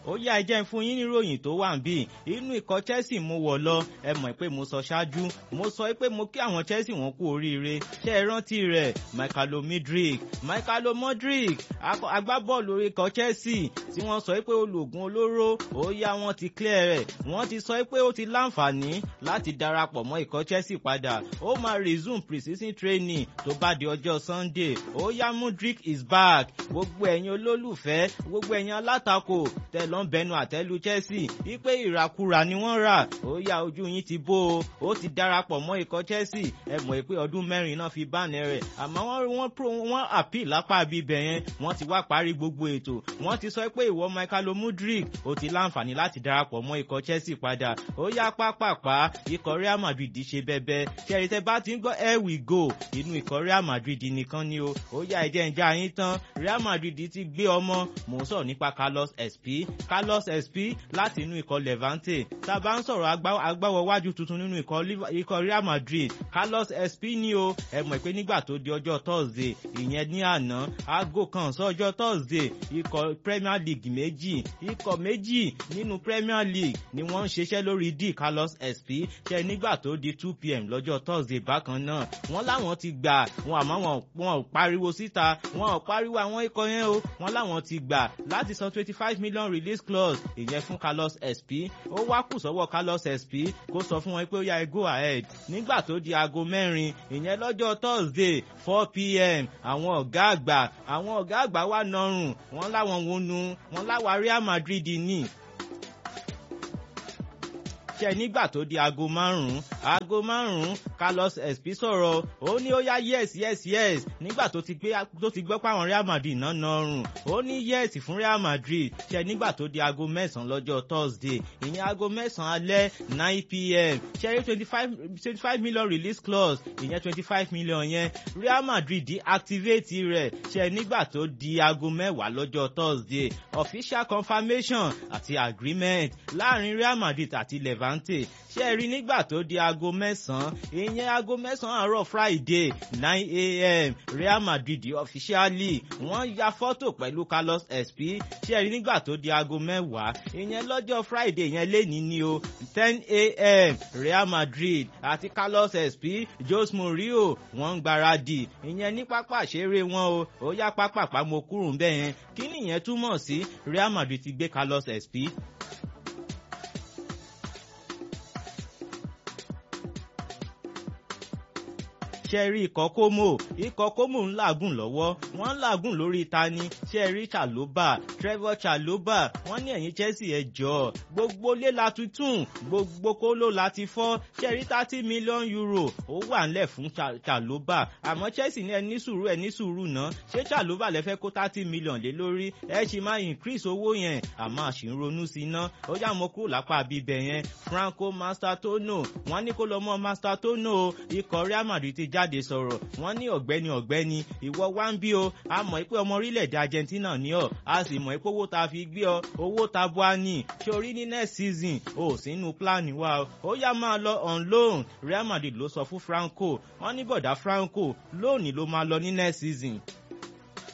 ó yá ẹ jẹ́ fún yín níròyìn tó wà ń bì inú ikọ̀ Chelsea mo wọ̀ lọ ẹ mọ̀ pé mo sọ ṣáájú mo sọ pé mo kí àwọn Chelsea wọn kú oríire ṣé ẹ rántí rẹ̀ Michaelo Mudryk Michaelo Mudryk agbábọ́ọ̀lù orí ikọ̀ Chelsea tí wọ́n sọ pé ológun olóró ó yá wọn ti clear rẹ̀ wọ́n ti sọ pé ó ti láǹfààní láti darapọ̀ mọ́ ikọ̀ Chelsea padà ó máa resume pre-season training tó bá di ọjọ́ Sunday ó yá Mudryk is back gbogbo ẹ̀yin olólùfẹ́ gbogbo ẹ̀yin alátakò tẹ̀lọ́n bẹnu àtẹ́lu Chelsea wípé ìràkúrà ni wọ́n rà ó yá ojú yín ti bó o ó ti darapọ̀ mọ́ ikọ̀ Chelsea ẹ mọ̀ pé ọdún mẹ́rin náà fi báàní rẹ̀ àmọ́ wọ́n wọ́n pro wọ́n appeal lápá bíbẹ̀ yẹn wọ́n ti wá parí gbogbo ètò wọ́n ti sọ pé ìwọ Michaelo Mudryk ó ti láǹfààní láti darapọ̀ mọ́ ikọ̀ Chelsea padà ó yá pápápá ikọ̀ Real Madrid ṣe bẹ́bẹ́ ṣẹ́rí tẹ́ bá ti ń gbọ́ here we go inú ikọ̀ Real Madrid nìkan ni o ó yá ẹ̀jẹ̀ ń já yín tán Real Madrid ti gbé ọmọ mò ń sọ̀rọ̀ nípa Carlos SP Carlos SP láti inú ikọ̀ Levante tá a bá ń sọ̀rọ̀ agbáwọ̀ wájú tuntun nínú ikọ̀ Real Madrid Carlos SP ní o ẹ mọ̀ pé nígbà tó di ọjọ́ Thursday ìyẹn ní àná aago kan sọ́jọ́ Thursday ikọ̀ Premier League méjì ikọ̀ méjì nínú Premier League ni wọ́n ń ṣiṣẹ́ lórí D Carlos SP ṣe nígbà tó di two pm lọ́jọ́ Thursday bákan náà wọ́n láwọn ti gbà wọn àmọ́ wọn ò pariwo síta wọn ò pariwo àwọn ikọ̀ yẹn o wọ́n láwọn ti gbà láti san twenty five million release clause ìyẹn fún Carlos SP ó wá kù sọ́wọ́ Carlos SP kó sọ fún wọn pé ó yá ẹ go ahead nígbà tó di aago mẹ́rin ìyẹn lọ́jọ́ Thursday four pm àwọn ọ̀gá àgbà àwọn ọ̀gá àgbà wà nọrùn wọ́n láwọn wọnú wọ́n láwa Real Madrid ní ṣe nígbà tó di aago márùn-ún aago márùn-ún Carlos SP sọ̀rọ̀ ó ní ó yá yes yes yes nígbà tó ti gbé tó ti gbọ́ pàwọn Real Madrid náà nọrùn ó ní yes fún Real Madrid ṣe nígbà tó di aago mẹ́sàn-án lọ́jọ́ Thursday ìyẹn aago mẹ́sàn-án alẹ́ nine pm ṣe rí twenty five twenty five million release clause ìyẹn twenty five million yẹn Real Madrid activate rẹ̀ ṣe nígbà tó di aago mẹ́wàá lọ́jọ́ Thursday official confirmation àti agreement láàrin Real Madrid àti Levante Levante ṣe é rí nígbà tó di aago mẹ́sàn-án ìyẹn aago mẹ́sàn-án àárọ̀ Friday nine a.m. Real Madrid officially wọ́n ya fọ́tò pẹ̀lú Carlos SP ṣe é rí nígbà tó di aago mẹ́wàá ìyẹn lọ́jọ́ Friday yẹn lénìí ni o ten a.m. Real Madrid àti Carlos SP Jose Mourinho wọ́n ń gbáradì ìyẹn ní pápá àṣeré wọn o ó yá pápá pàmò kúrò ń bẹ̀ yẹn kí nìyẹn túmọ̀ sí Real Madrid ti gbé Carlos SP ṣẹ́rí ikọ̀ kómò ikọ̀ kómò ń làágùn lọ́wọ́ wọ́n ń làágùn lórí tani ṣẹ́rí Chalobah Trevor Chalobah wọ́n ní ẹ̀yìn Chelsea ẹ̀ jọ gbogbo lé la tuntun gbogbo kóló la ti fọ́ ṣẹ́rí thirty million euro ó wà ńlẹ̀ fún Chalobah àmọ́ Chelsea ní ẹ ní sùúrù ẹ ní sùúrù náà ṣé Chalobah lẹ fẹ́ kó thirty million lé lórí ẹ ṣì máa increase owó yẹn àmọ́ àṣì ń ronú sí iná ó yá mo kúrò lápá bíbẹ̀ yẹn Franco Mastratono wọ́n ní kó lọ mọ́ Mastratono ikọ̀ Real Madrid ti jáde sọ̀rọ̀ wọ́n ní ọ̀gbẹ́ni ọ̀gbẹ́ni ìwọ wá ń bí o a mọ̀ pé ọmọ orílẹ̀-èdè Argentina ní ọ̀ a sì mọ̀ pé owó ta fi gbé ọ owó ta bua ní ṣé orí ní next season o sínú plan wa o ó yá máa lọ on loan Real Madrid ló sọ fún Franco wọ́n ní bọ̀dá Franco lónìí ló máa lọ ní next season